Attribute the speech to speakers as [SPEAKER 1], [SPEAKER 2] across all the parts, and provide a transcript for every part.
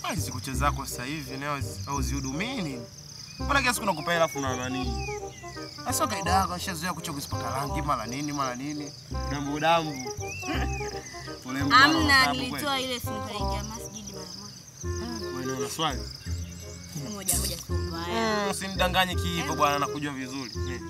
[SPEAKER 1] Ah, hizi kucha zako sasa hivi leo au zihudumii nini? Mbona kiasi kuna kupa hela afu na nani? Sasa kaida yako nishazoea kucha kuzipaka rangi mara nini mara nini. Dambu dambu. Ule mbwa
[SPEAKER 2] Amna,
[SPEAKER 1] unatabu kweli.
[SPEAKER 2] nilitoa ile simu kaingia masjidi mara moja.
[SPEAKER 1] Wewe una swali?
[SPEAKER 2] Moja moja sio mbaya.
[SPEAKER 1] Mm, Usinidanganye kiivo bwana, nakujua vizuri. Eh.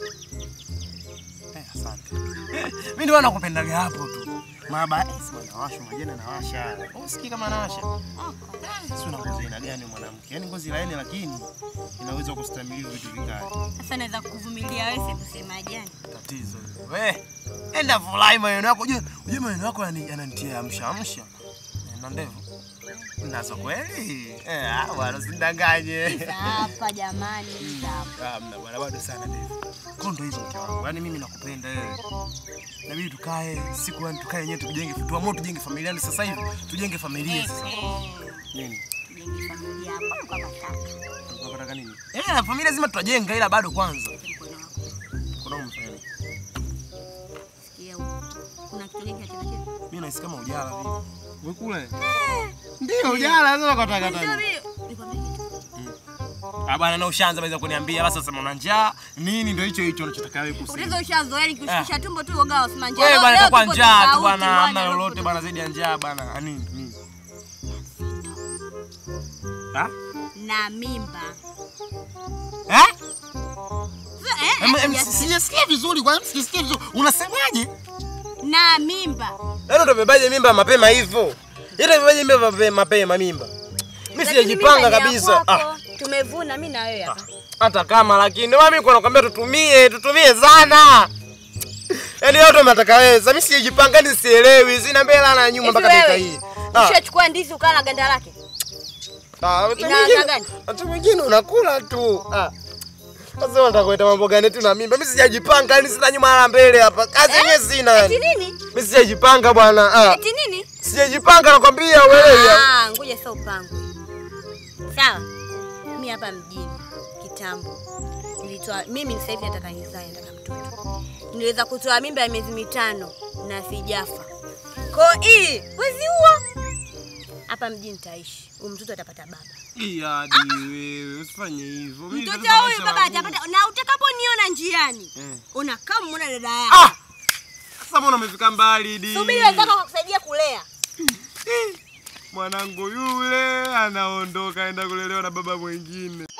[SPEAKER 1] Eh, asante. Mimi ndio nakupendaga hapo tu. Maba, eh, sima nawasha, majana nawasha. Usikii kama nawasha. Si una ngozi aina gani mwanamke? Yaani ngozi laini lakini inaweza kustahimili vitu vikali.
[SPEAKER 2] Sasa naweza kuvumilia wewe kusema jani.
[SPEAKER 1] Tatizo hilo. We, enda furahi maneno yako. Ujue, ujue maneno yako yani- yananitia amsha amsha. Eh, Na ndevu. Nazo kweli? Eh, ah, bwana usinidanganye.
[SPEAKER 2] Za hapa jamani, za hapa.
[SPEAKER 1] Ah, mna bwana bado sana ndevu. Kwa ndo hivyo mke wangu. Yaani mimi nakupenda wewe. Inabidi tukae siku yani tukae yenyewe tujenge tuamue tujenge familia yani sasa hivi tujenge familia sasa. Nini?
[SPEAKER 2] Tujenge familia hapa kwa mataka.
[SPEAKER 1] Unataka nini? Eh, na familia lazima tutajenga ila bado kwanza.
[SPEAKER 2] Mkono wako.
[SPEAKER 1] Kuna umfanya nini?
[SPEAKER 2] Sikia huko. Kuna kitu gani kinachotokea?
[SPEAKER 1] Mimi nahisi kama ujala vile. Wewe kule? Ndio ujala sasa kwa taka
[SPEAKER 2] Ndio
[SPEAKER 1] taka.
[SPEAKER 2] vile. Nikwambie kitu.
[SPEAKER 1] Ah bwana na ushaanza baweza kuniambia basi sasa una njaa nini ndio hicho hicho unachotaka wewe kusema.
[SPEAKER 2] Utaweza ushazoea nikishikisha tumbo tu uoga usima njaa.
[SPEAKER 1] Wewe
[SPEAKER 2] Leo-
[SPEAKER 1] bwana
[SPEAKER 2] leo
[SPEAKER 1] itakuwa
[SPEAKER 2] tuko
[SPEAKER 1] njaa tu
[SPEAKER 2] tofauti,
[SPEAKER 1] bwana, hamna
[SPEAKER 2] bwana,
[SPEAKER 1] lolote
[SPEAKER 2] leo
[SPEAKER 1] bwana zaidi ya njaa bwana. Ah, Nini? Nini? Ah?
[SPEAKER 2] na mimba.
[SPEAKER 1] Eh?
[SPEAKER 2] Eh,
[SPEAKER 1] Em,
[SPEAKER 2] eh,
[SPEAKER 1] em,
[SPEAKER 2] ya-
[SPEAKER 1] Sijasikia vizuri kwa sijasikia vizuri. Unasemaje?
[SPEAKER 2] na mimba.
[SPEAKER 1] Yaani utabebaje mimba mapema hivyo? Yaani utabebaje mimba mapema mapema mimba? Mimi
[SPEAKER 2] Lakini
[SPEAKER 1] sijajipanga
[SPEAKER 2] mimba ni ya
[SPEAKER 1] kabisa. Ah.
[SPEAKER 2] kwako. Tumevuna mimi na wewe hapa.
[SPEAKER 1] hata kama lakini ndio maana mimi kwa nakwambia tutumie tutumie sana yaani yote unataka wewe sasa mimi sijajipanga ni sielewi sina mbele na nyuma
[SPEAKER 2] Hivi
[SPEAKER 1] mpaka dakika
[SPEAKER 2] wewe,
[SPEAKER 1] hii Ah,
[SPEAKER 2] Ushachukua ndizi ukala na ganda lake.
[SPEAKER 1] ah, wakati
[SPEAKER 2] ina
[SPEAKER 1] mwingine-
[SPEAKER 2] ladha gani?
[SPEAKER 1] wakati mwingine unakula tu Ah. sasa unataka kuleta mambo gani tu na mimba mimi sijajipanga yani sina nyuma wala mbele hapa kazi yenyewe sina
[SPEAKER 2] Eti
[SPEAKER 1] yani
[SPEAKER 2] nini?
[SPEAKER 1] mimi sijajipanga bwana ah
[SPEAKER 2] Eti nini?
[SPEAKER 1] sijajipanga nakwambia uelewi
[SPEAKER 2] Ah, ngoja sasa upangwe. Sawa. Mimi hapa mjini kitambo. Nilitoa mimi sasa hivi nataka nizae nataka mtoto. Niliweza kutoa mimba ya miezi mitano na sijafa. Kwa hii wezi huo. Hapa mjini nitaishi. Huyu mtoto atapata baba.
[SPEAKER 1] Iadi wewe usifanye hivyo Mimi
[SPEAKER 2] Mtoto
[SPEAKER 1] nataka
[SPEAKER 2] huyu
[SPEAKER 1] maisha
[SPEAKER 2] baba
[SPEAKER 1] magumu.
[SPEAKER 2] atapata na utakaponiona njiani.
[SPEAKER 1] Eh.
[SPEAKER 2] Unakaa muona dada yako.
[SPEAKER 1] ah sasa mbona umefika mbali di
[SPEAKER 2] Subiri wenzako wakusaidia kulea.
[SPEAKER 1] mwanangu yule anaondoka aenda kulelewa na baba mwingine.